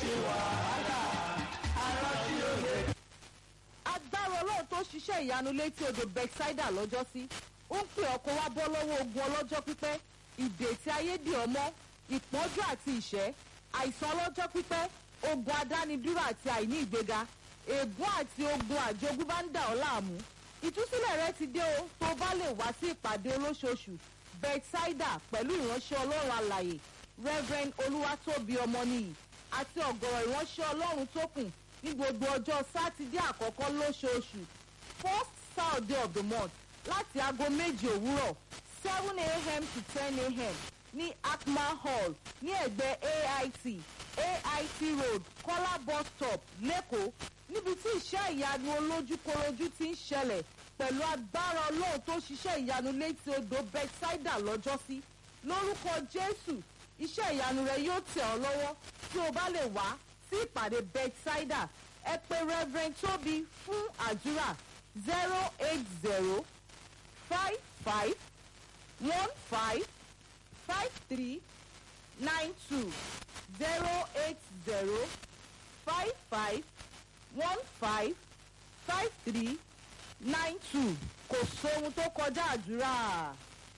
agbára ọlọ́run tó ṣiṣẹ́ ìyanu létí odò bethsaida lọ́jọ́sí ó ń pè ọkọ̀ wá bọ́ lọ́wọ́ ogun ọlọ́jọ́ pípẹ́ ìdè tí ayé dì ọmọ ìpọ́njú àti ìṣẹ́ àìsàn ọlọ́jọ́ pípẹ́ ogun adánidúró àti àìní ìgbéga ègún àti ogun àjogúnbá ń dà ọ́ láàmú ìtúsílẹ̀ rẹ ti dé o tó bá lè wá sí ìpàdé olóṣooṣù bethsaida pẹ̀lú ìránṣẹ́ ọlọ́run alàyè reverend olúwatóbi ọmọnìyí àti ọ̀gọ̀rọ̀ ìránṣẹ́ ọlọ́run tó kù ní gbogbo ọjọ́ sátidé àkọ́kọ́ lóṣooṣù first saturday of the month láti aago méje òwúrọ̀ seven a.m. to ten a.m. ní akma hall ní ẹ̀gbẹ́ ait ait road kọ́lá bus stop lẹ́kọ̀ọ́ níbi tí iṣẹ́ ìyanu olójúkorojú ti ń ṣẹlẹ̀ pẹ̀lú agbára ọlọ́run tó ṣiṣẹ́ ìyanu létí odò bethsaida lọ́jọ́sí lórúkọ jésù iṣẹ́ ìyanu rẹ yóò tẹ̀ ọ́ lọ́wọ́ tí o bá lè wá sí ìpàdé bethsaida ẹ pé reverend tóbi fún àdúrà zero eight zero five five one five five three nine two zero eight zero five five one five five three nine two kò sóhun tó kọjá àdúrà.